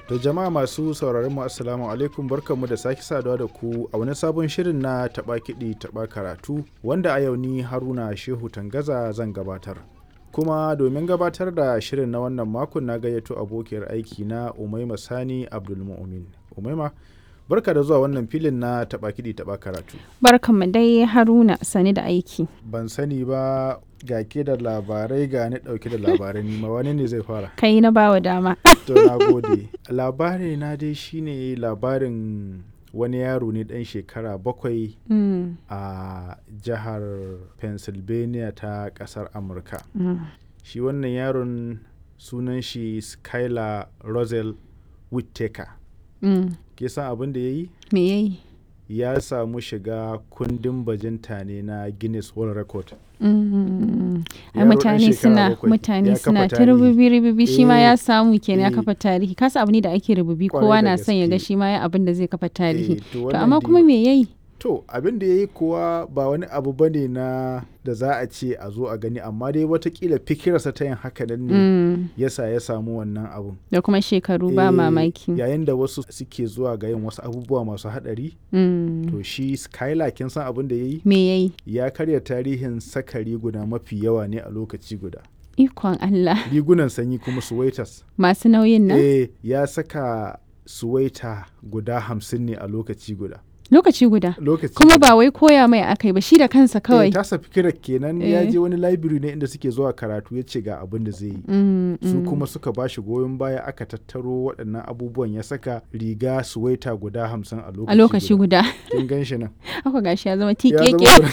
To jama'a masu sauraron mu assalamu alaikum barkanmu da sake saduwa da ku a wani sabon shirin na taɓa kiɗi taɓa karatu wanda a yau ni Haruna Shehu Tangaza zan gabatar. Kuma domin gabatar da shirin na wannan makon na gayyato abokiyar aiki na Umaima Sani Abdulmu'min. Umaima barka da zuwa wannan filin na taɓa kiɗi taɓa karatu. Barkanmu dai Haruna sani da aiki. Ban sani ba ga ke da labarai ga ni ɗauke da labarai nima wani ne zai fara. Kai na bawa dama. To na gode. Labari na dai shine labarin wani yaro ne ɗan shekara bakwai Mm, a jihar Pennsylvania ta ƙasar Amurka. mm. Shi wannan yaron sunan shi Skylar Rosel Whittaker. Mm. Ke san abin da ya yi? Me yayi? Ya samu shiga kundin bajinta ne na Guinness World Record. Mm. Ai Yaro ɗan mutane shekara suna bakwai, ya mutane kafa suna ta tarihi. rububi rububi shi ma Eh, ya samu kenan ya eh. kafa tarihi kasa abu ne da ake rububi Kwarai kowa da na son ya ga gaske. shi ma ya abin da zai kafa tarihi Eh, to to wannan amma dai- kuma me yayi To abin da ya yi kuwa ba wani abu ba ne na da za a ce a zo a gani amma dai watakila fikirarsa ta yin haka nan ne Mm. yasa ya samu wannan abun. da kuma shekaru ba Eh, mamaki Yayin da wasu suke zuwa ga yin wasu abubuwa masu haɗari Mm. to shi Skylar kin san abin da ya yi? me yayi Ya karya tarihin saka riguna mafi yawa ne a lokaci guda. ikon Allah Rigunan sanyi kuma suwaitas. masu nauyin nan Eh ya saka suwaita guda hamsin ne a lokaci guda. lokaci guda Lokaci kuma guda. ba wai koya mai akai ba shi da kansa Eh, kawai tasa fikirar kenan ya Eh. je wani library ne inda suke zuwa karatu ya ce ga abin da zai yi. Mm, Su mm. kuma suka ba shi goyon baya aka tattaro waɗannan abubuwan ya saka riga suwaita guda hamsin a lokaci a lokaci guda Kin gan shi nan. haka gashi ya zama Ya tikeke zama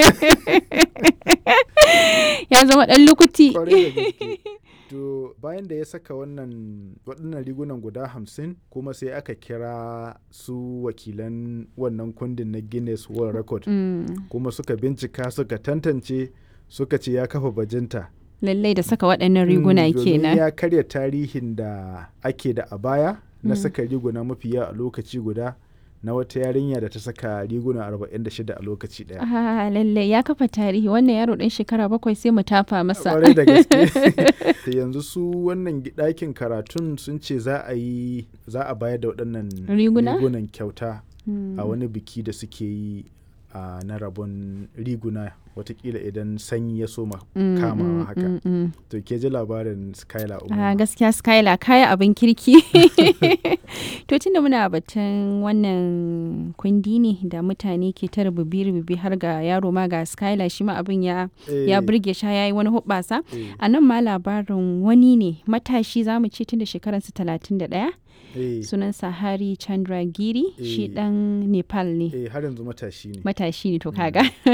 ya zama dan lukuti kwarai da gaske. To bayan da ya saka wannan waɗannan rigunan guda hamsin kuma sai aka kira su wakilan wannan kundin na Guinness World Record Mm, kuma suka bincika suka tantance suka ce ya kafa bajinta. lallai da saka waɗannan riguna Mm, domin kenan ya karya tarihin da ake da a baya na Mm. saka riguna mafi yawa a lokaci guda na wata yarinya da ta saka riguna 46 a lokaci daya. ah lallai ya kafa tarihi wannan yaro ɗan shekara bakwai sai mu tafa masa Kwarai da gaske. Da yanzu su wannan gi- ɗakin karatun sun ce za a yi za a bayar da waɗannan Riguna? rigunan kyauta Mm. a wani biki da suke yi a na rabon riguna watakila idan sanyi ya soma Mm, kamawa mm, haka. mm, mm. To ke ji labarin Skylar Ah, Umar. gaskiya skyla kaya abin kirki to tunda muna batun wannan kundi ne da mutane ke ta rububi-rububi har ga yaro ma ga skyla shi ma abin ya ya burge sha ya yi wani hubbasa a nan ma labarin wani ne matashi za mu ce tun da shekararsa 31 sunansa hari chandra giri shi Eh. dan nepal ne Eh har yanzu matashi ne. matashi ne to kaga